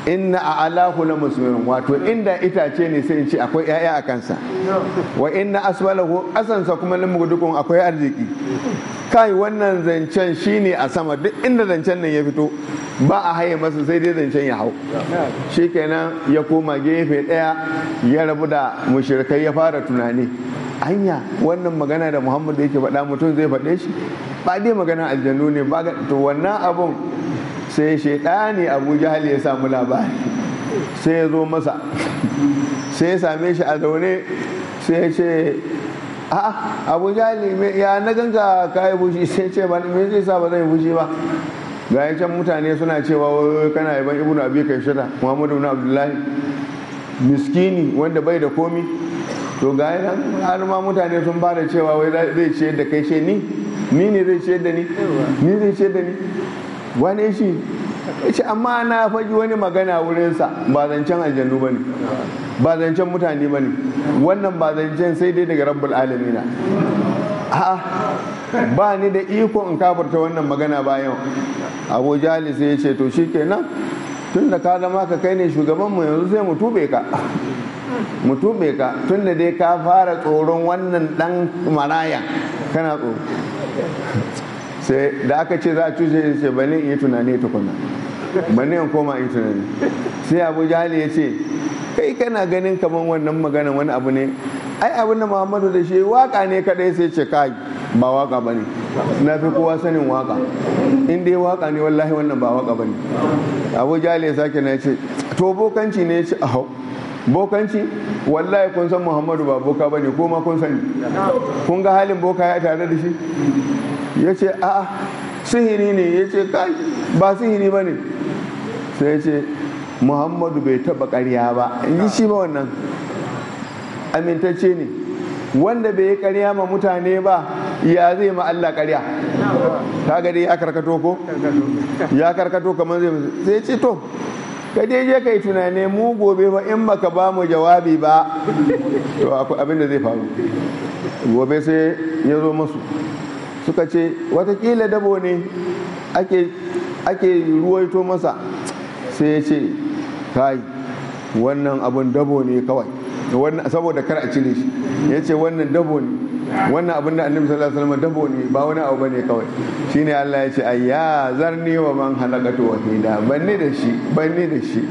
inna a alahu la musmirin wato inda itace ne sai in ce akwai 'ya'ya a kansa wa inna asfalahu asansa kuma lamugudukun akwai arziki kai wannan zancen shine a sama duk inda zancen nan ya fito ba a haye masa sai dai zancen ya hau shikenan ya koma gefe daya ya rabu da mushrikai ya fara tunani anya wannan magana da muhammad yake faɗa mutum zai faɗe shi ba dai magana aljannu ne ba to wannan abun sai shaidani abu jahal ya samu labari sai ya zo masa sai ya same shi a zaune sai ya ce a'a abu jahal ya na ganga kayi fushi sai ce ba me zai sa ba zai fushi ba ga can mutane suna cewa kana yaban ibnu abi kai shida muhammadu ibn abdullahi miskini wanda bai da komi to ga nan har ma mutane sun fara cewa wai zai ciyar da kai she ni ni ne zai ciyar da ni ni zai ciyar da ni wane shi ce amma na faɗi wani magana wurinsa ba zancen aljannu ba ne ba zancen mutane ba ne wannan ba zancen sai dai daga rabbul alamina a'a ba ni da iko in kafarta wannan magana bayan abu jali sai ya ce to shi kenan tun da ka zama ka kai ne shugabanmu yanzu sai mu tube ka mu tube ka tun da dai ka fara tsoron wannan dan maraya kana tsoro sai da aka ce za a cushe ya ce bane in yi tunani tukuna bane in koma in tunani sai abu jali ya ce kai kana ganin kamar wannan magana wani abu ne ai abin da muhammadu da shi waka ne kadai sai ce kai ba waka ba ne na fi kowa sanin waka in dai waka ne wallahi wannan ba waka ba ne abu jali ya sake na ce to bokanci ne ya ce ahau bokanci wallahi kun san muhammadu ba boka ba ne ko ma kun sani kun ga halin boka ya tare da shi ya ce a sihiri ne ya ce kai ba sihiri ba ne sai ya ce muhammadu bai taba karya ba in ji shi ba wannan amintacce ne wanda bai yi karya ma mutane ba ya zai ma Allah karya ta gade ya karkato ko ya karkato kamar zai sai ce to ka dai je kai tunane mu gobe ba in baka ba mu jawabi ba to akwai abin da zai faru gobe sai ya zo masu suka ce watakila dabo ne ake ake ruwaito masa sai ya ce kai wannan abun dabo ne kawai saboda kar a cire shi ya ce wannan dabo ne wannan abin da annabi sallallahu alaihi wasallam dabo ne ba wani abu bane kawai shine Allah ya ce ayya zarni wa man halakatu wahida banni da shi banni da shi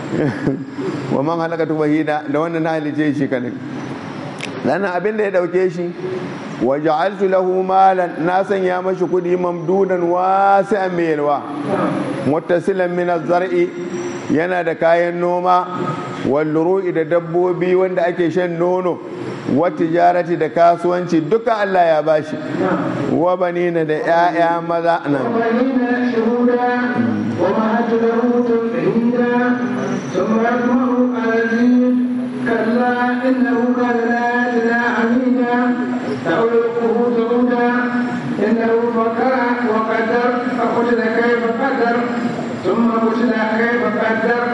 wa man halakatu wahida da wannan na halice shi kadai dan abin da ya dauke shi wa ja'altu lahu malan na sanya mashi kudi mamdudan wasi'an mai yalwa muttasilan min az-zar'i yana da kayan noma walluru'i da dabbobi wanda ake shan nono wa tijarati da kasuwanci duka Allah ya bashi wa banina da 'ya'ya maza nan ثم يطمع أن أزيد كلا إنه كان لا يتنا عميدا سألقه سعودا إنه فكر وقدر فقتل كيف قدر ثم قتل كيف قدر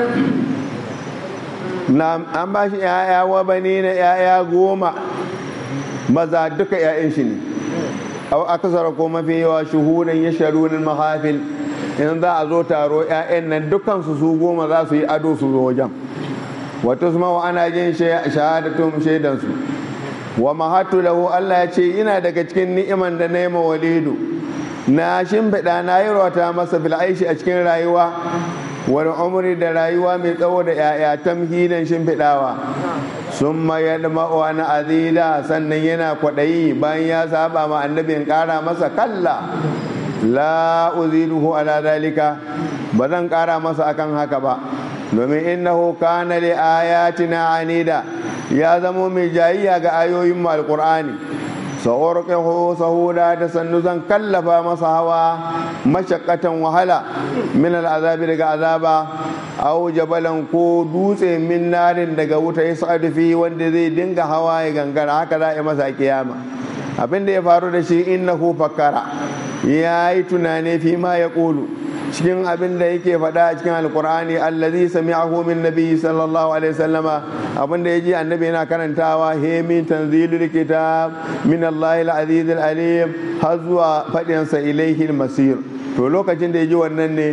na an ba shi ‘ya'ya wa bane na ‘ya'ya goma maza duka ‘ya'yan shi ne au akasara ko mafi yawa shuhudan ya sharunin mahafil in za a zo taro ‘ya'yan nan dukansu su goma za su yi ado su zo wajen wata su mawa ana jin shahadatun shaidansu wa mahatu lahu Allah ya ce ina daga cikin ni'iman da na yi walidu na shimfiɗa na yi rota masa bil'aishi a cikin rayuwa wani umri da rayuwa mai tsawo da yaya tamhidan shimfiɗawa sun mayar ma'uwa na azila sannan yana kwaɗayi bayan ya saba ma annabin ƙara masa kalla la uziluhu ala dalika ba zan ƙara masa akan haka ba domin innahu kana li ayatina anida ya zamo mai jayayya ga ayoyin mu alqur'ani sa'urqihu sahuda da sannu zan kallafa masa hawa mashaqqatan wahala min al'azabi daga azaba aw jabalan ko dutse min narin daga wuta ya sa'adu fi wanda zai dinga hawa ya gangara haka za a masa kiyama abin da ya faru da shi innahu fakkara ya yi tunane fi ma ya ƙulu cikin abin da yake faɗa a cikin alkur'ani allazi sami'ahu min nabi sallallahu alaihi wasallama abin da yaji annabi yana karantawa he min tanzilul kitab min allahi al-aziz al-alim har zuwa faɗin sa ilaihi al-masir to lokacin da yaji wannan ne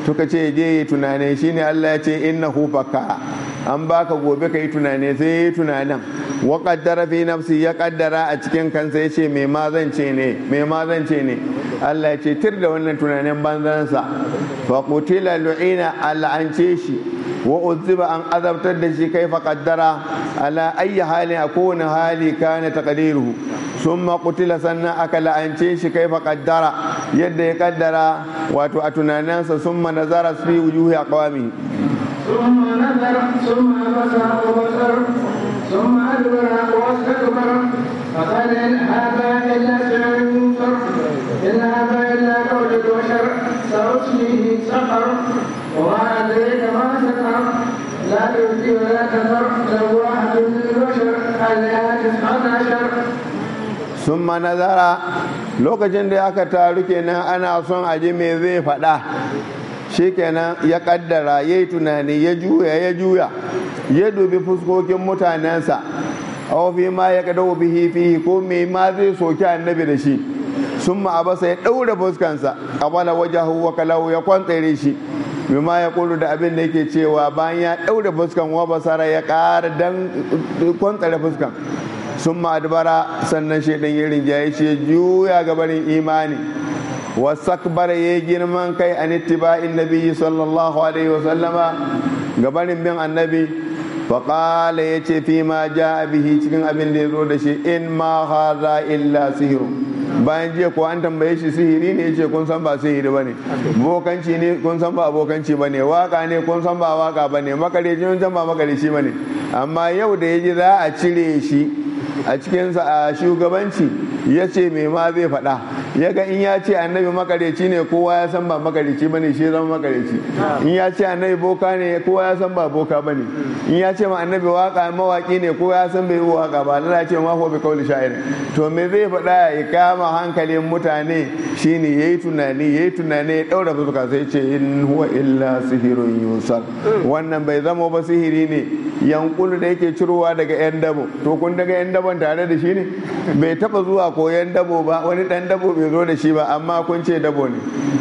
suka ce je yi tunani shine Allah ya ce innahu fakka an baka gobe ka yi tunani sai yi tunanin wa qaddara fi nafsi ya kaddara a cikin kansa ya ce me ma zan ce ne me ma zan ce ne Allah ya ce tir da wannan tunanin banzansa fa qutila lu'ina al'ance shi wa uzziba an azabtar da shi kai fa qaddara ala ayyi halin a kowane hali kana taqdiruhu summa qutila sannan aka la'ance shi kai fa qaddara yadda ya kaddara wato a tunaninsa summa nazara fi wujuhi aqwami ثم نظر ثم بصر وبصر ثم أدبر واستكبر فقال إن هذا إلا سحر يوسر إن هذا إلا قول البشر سأصليه سقر وما أدريك ما سقر لا تبكي ولا تذر لواحة للبشر عليها تسعة عشر summa nazara lokacin da aka taru kenan ana son aji me zai faɗa shikenan ya kaddara ya yi tunani ya juya ya juya ya dubi fuskokin mutanensa aw fi ma ya kadau bihi fihi ko me ma zai soki annabi da shi sun abasa ya ɗaura fuskansa qabala wajahu wa kalau ya kwantsare shi bima ya kulu da abin da yake cewa bayan ya ɗaura fuskan wa basara ya ƙara dan kwantsare fuskan sun adbara sannan shaidan ya rinjaye shi juya gabarin imani wasakbar ya girman kai an ittiba'in nabiyyi sallallahu alaihi wasallama gabanin bin annabi faƙala ya ce fi ma ja bihi cikin abin da ya zo da shi in ma haza illa sihiru bayan jiya ko an tambaye shi sihiri ne ya ce kun san ba sihiri ba ne bokanci ne kun san ba abokanci ba ne waka ne kun san ba waka ba ne makareci kun san ba makareci ba ne amma yau da ya ji za a cire shi a cikin a shugabanci ya ce me ma zai faɗa ya ga in ya ce annabi makareci ne kowa ya san ba makareci bane shi zama makareci in ya ce annabi boka ne kowa ya san ba boka bane in ya ce ma annabi waka mawaki ne kowa ya san bai yi waka ba Allah ce ma huwa bi kauli sha'ir to me zai faɗa ya kama hankalin mutane shine yayi tunani yayi tunani ya daura fuska sai ce in huwa illa sihirun yusar wannan bai zama ba sihiri ne yankulu da yake cirowa daga yan dabo to kun daga yan dabon tare da shi ne bai taba zuwa koyan dabo ba wani dan dabo bai zo da shi ba amma kun ce dabo ne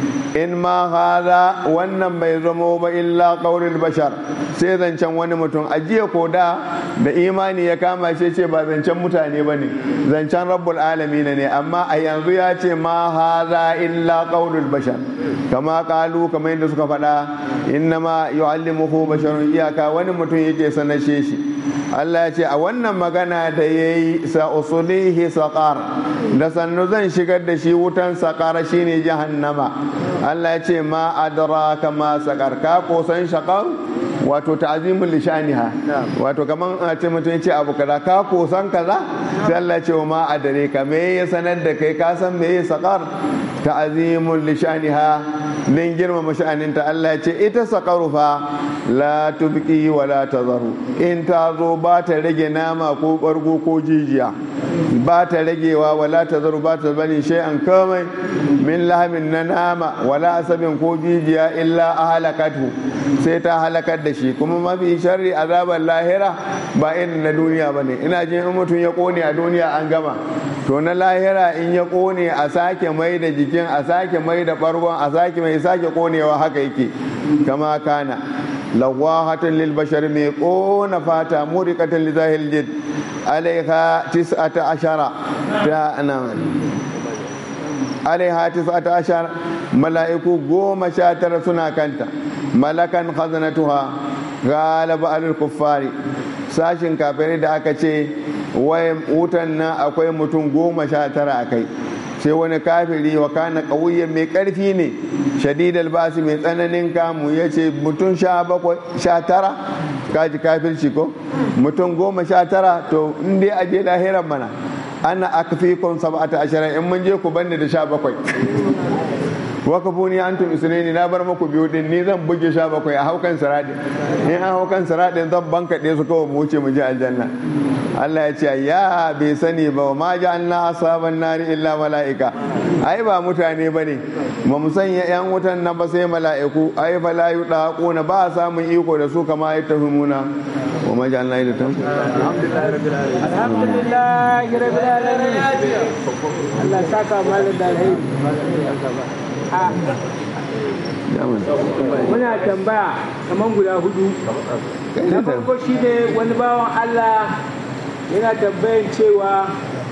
in ma hada wannan bai zamo ba illa qaulul bashar sai zancen wani mutum ajiya ko da da imani ya kama shi ce ba zancen mutane ba ne zancen rabbul alamin ne amma a yanzu ya ce ma hada illa qaulul bashar kama kalu kamar yadda suka faɗa innama yu'allimuhu basharun iyaka wani mutum yake sanashe shi Allah ya ce a wannan magana da ya yi sa'usulihi saƙar da sannu zan shigar da shi wutan saƙar shine jahannama Allah ya ce ma adraka ma saƙar ka kosan shaƙar wato ta'azimul lishaniha wato kaman a ce mutum ya ce abu kaza ka kosan kaza sai Allah ya ce ma adare ka me ya sanar da kai ka san me ya saƙar ta'azimul lishaniha din girmama sha'aninta Allah ya ce ita saƙaru fa la tubqi wa la tazaru in ta zo ba ta rage nama ko ɓargo ko jijiya ba ta ragewa wala ta zaru ba ta bani shay'an kamai min lahamin na nama wala asabin ko jijiya illa a halakatu sai ta halakar da shi kuma mafi sharri azabar lahira ba irin na duniya ba ne ina jin in mutum ya kone a duniya an gama to na lahira in ya kone a sake mai da jikin a sake mai da ɓargon a sake mai sake konewa haka yake kama kana lawahatan lil bashar mai kona fata murikatan li zahil jid alaiha tis'ata ashara ta nan alaiha tis'ata ashara mala'iku goma sha tara suna kanta malakan khazanatuha galaba alul kuffari sashin kafirai da aka ce wai wutan nan akwai mutum goma sha tara a kai sai wani kafiri wa kana ƙauyen mai ƙarfi ne shadidal basi mai tsananin kamu ya ce mutum sha tara kaji kafirci ko mutum goma sha tara to in dai aje lahiran mana ana akfikun sab'ata ashirin in mun je ku banni da sha bakwai waka buni antum isnaini na bar muku biyu din ni zan buge sha bakwai a haukan sirade in an haukan sirade zan banka ɗaya su kawai mu wuce mu je aljanna Allah ya ce ya bai sani ba ma ja'alna asaban nari illa mala'ika ai ba mutane bane ba mu sanya yan wutan nan ba sai mala'iku ai fa la yudaquna ba samun iko da su kama ya tahumuna wa ma ja'alna ilatan alhamdulillah rabbil alamin Allah saka malam da alheri muna tambaya kamar guda hudu na farko shi ne wani bawan allah yana tambayan cewa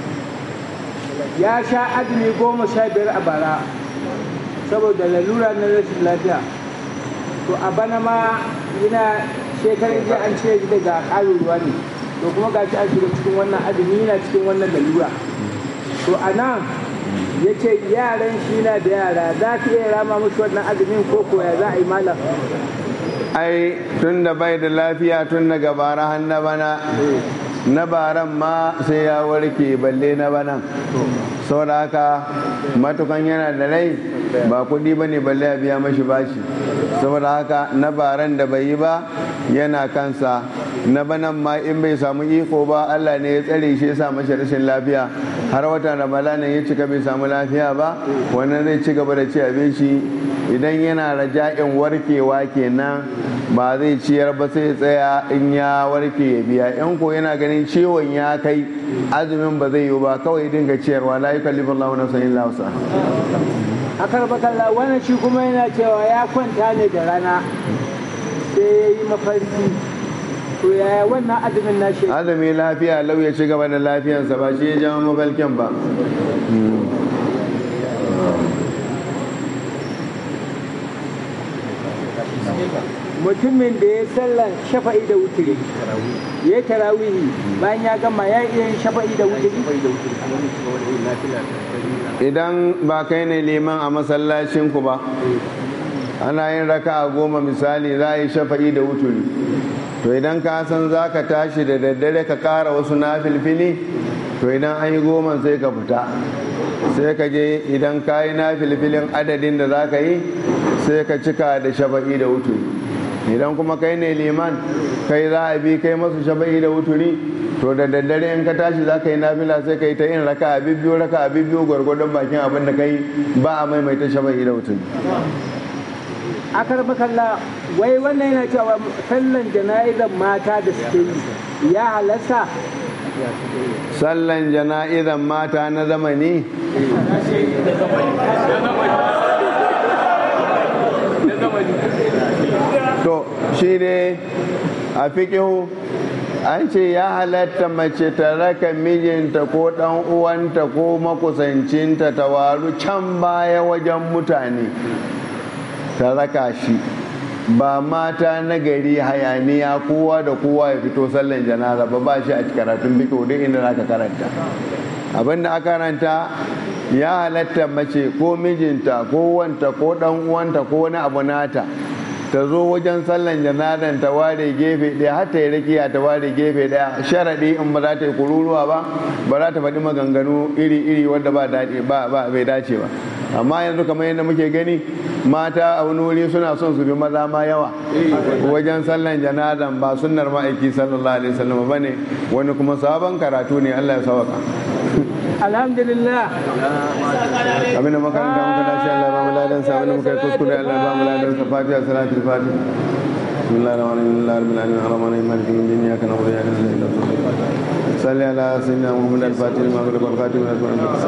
ya sha azumi goma sha biyar a bara saboda lalura na rashin lafiya to a bana ma yana shekarun jiya an cire shi daga ƙarin ruwa ne to kuma ga shi an shiga cikin wannan azumi yana cikin wannan lalura to a nan ya ce yaran shi na da yara za ka iya rama musu wannan azumin ko koya za a yi malam ai tun da bai da lafiya tun daga bara har na bana na baran ma sai ya warke balle na banan saboda haka matukan yana da rai ba kudi ba ne balle a biya mashi bashi saboda haka na baran da bai yi ba yana kansa na banan ma in bai samu iko ba allah ne ya tsare shi ya sa mashi rashin lafiya har wata ramadanin ya cika bai samu lafiya ba wannan zai ci gaba da ci abinci idan yana raja'in warkewa kenan ba zai ciyar ba sai tsaya in ya warke ya biya in ko yana ganin ciwon ya kai azumin ba zai yi ba kawai dinga ciyarwa la yukallifu Allahu nafsan illa wusa a karbakalla wannan shi kuma yana cewa ya kwanta ne da rana sai ya yi mafarki to yaya wannan azumin na shi azumi lafiya lau ya ci gaba da lafiyansa ba shi ya jama mabalkin ba mutumin da ya sallan shafa'i da wuturi ya tarawihi bayan ya gama ya iya yin shafa'i da wuturi idan ba kai ne liman a masallacin ku ba ana yin raka a goma misali za a yi shafa'i da wuturi to idan ka san za ka tashi da daddare ka kara wasu na filfili to idan an yi goma sai ka fita sai ka je idan ka yi na filfilin adadin da za ka yi sai ka cika da shafa'i da wuturi idan kuma kai ne liman kai za a bi kai masu shafa'i da wuturi to da daddare in ka tashi za ka yi nafila sai ka yi ta yin raka a bibbiyo raka a bibbiyo gwargwadon bakin abin da kai ba a maimaita shafa'i da wuturi a karbakalla wai wannan yana cewa sallan jana'izar mata da suke yi ya halasta sallan jana'izan mata na zamani to shi ne a fikihu an ce ya halatta mace ta raka mijinta ko ɗan uwanta ko makusancinta ta waru can baya wajen mutane ta raka shi ba mata na gari hayaniya kowa da kowa ya fito sallan janaza ba ba shi a karatun fikihu duk inda zaka karanta abinda aka karanta ya halatta mace ko mijinta ko wanta ko ɗan uwanta ko wani abu nata ta zo wajen sallan janazan ta ware gefe ɗaya har ta yi rakiya ta ware gefe ɗaya sharaɗi in ba za ta yi kururuwa ba ba za ta faɗi maganganu iri-iri wanda ba daɗi ba bai dace ba amma yanzu kamar yadda muke gani mata a wani wuri suna son su bi maza ma yawa wajen sallan janazan ba sunnar ma'aiki sallallahu alaihi wasallam ba ne wani kuma sabon karatu ne Allah ya sawaka alhamdulillah abinda makaranta muka dace Allah ba mu ladan sa abinda muka yi kuskure Allah ba mu ladan sa fatiha salatul fatiha بسم الله الرحمن الرحيم الله رب العالمين الرحمن الرحيم مالك يوم الدين اياك نعبد واياك نستعين صل على سيدنا محمد الفاتح لما أغلق والخاتم لما سبق